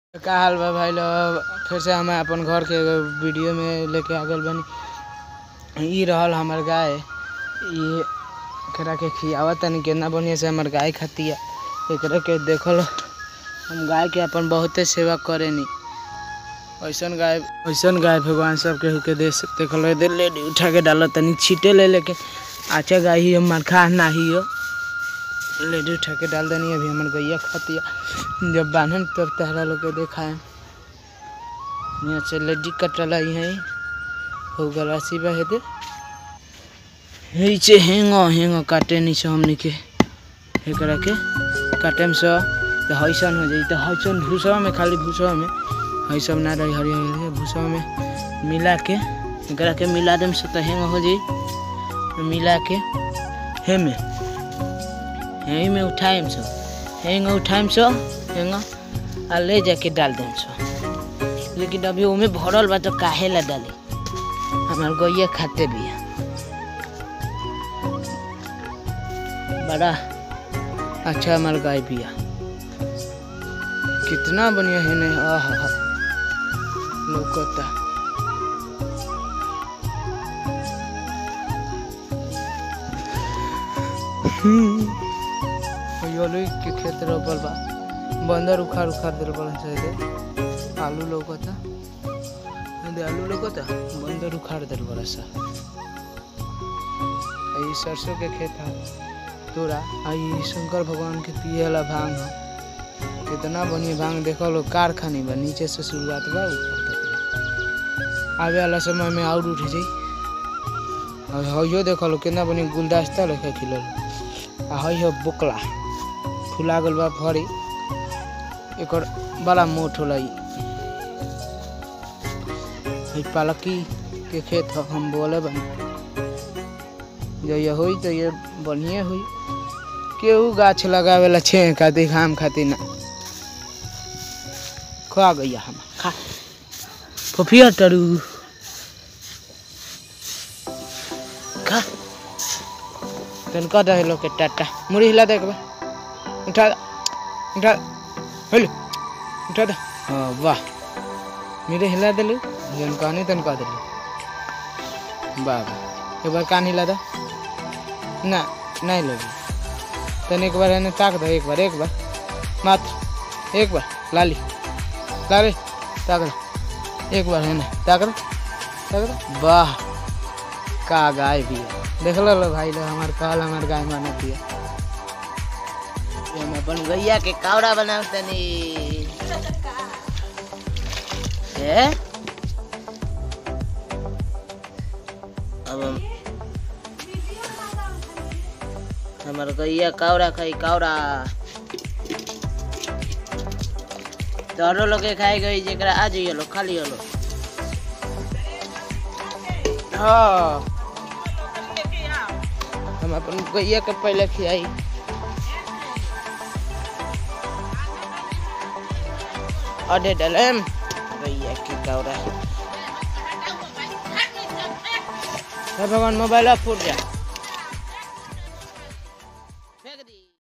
का हाल बा भाई लोग फिर से हम अपन घर के एगो वीडियो में लेके आ गइल बानी ई रहल हमर गाय ई एकरा के खियावत तनी केतना बढ़िया से हमर गाय खातिया एकरा के देखल हम गाय के अपन बहुते सेवा करेनी ऐसन गाय ऐसन गाय भगवान सब केहू के दे देखल दे ले उठा के डालत तनी छीटे ले लेके अच्छा गाय ही हमर खा नाही हो लेडी उठा के डाल देनी अभी हमर गैया खातिया जब बांधन तब तहरा लोग के देखाए यहाँ से लेडी कटल आई है हो गलासी बा हेदे हेचे हेंगो हेंगो काटे नीचे हमनी के एकरा के काटेम से तो हईसन हो जाई तो हईसन भूसवा में खाली भूसवा में हई सब ना रही हरी हरी भूसवा में मिला के एकरा के मिला देम से तो हेंग हो जाई तो मिला के हे में यही में उठाएम सो हेंग उठाएम सो हेंग आ ले जाके डाल देम सो लेकिन अभी ओमे भरल बा तो काहे ला डाली हमार गैया खाते भी है बड़ा अच्छा हमार गाय भी है कितना बढ़िया है नहीं आह लौकता योलू के खेत रोपल बा बंदर उखाड़ उखाड़ दिल बड़ा शायद आलू लौकता दे आलू लौकता बंदर उखाड़ दिल बड़ा सा ई सरसों के खेत है तोरा आई शंकर भगवान के पिए वाला भांग है कितना बढ़िया भांग देखो लो कारखानी बा नीचे से शुरुआत बा ऊपर तक आवे वाला समय में और उठ जाई और हइयो देखो लो कितना बढ़िया गुलदस्ता लेके खिलल आ हई हो बोकला फुला गल बा फरी एकर बड़ा मोट होला ई हई पालकी के खेत ह हम बोले बनी जइया होई तो ये बढ़िया हुई केहू गाछ लगावेला छे खातिर हम खातिर ना खा गैया हम खा फफिया टरू खा तनका दे लोग के टाटा मुड़ी हिला दे एक बार उठा दे, उठा हेलो उठा दे हाँ वाह मेरे हिला दिलू जन कहनी तन कह दिलू वाह वाह एक बार कान हिला दे ना नहीं लगी तन एक बार एने ताक दे एक बार एक बार मात्र एक बार लाली लाली ताक दे एक बार है ना ताक दे ताक दे वाह का गाय भी है देख लो भाई लोग हमार कहल हमार गाय माना पिया हम अपन गैया के कावड़ा बनाव तनी ए अब हम हमार गैया कावड़ा खाई कावड़ा तोहरो लोग के खाई गई जेकरा आ जाइए लो खाली हलो हाँ हम अपन गैया के पहले खियाई अडे डलम गैया की कौरा हे भगवान मोबाइल फूट जा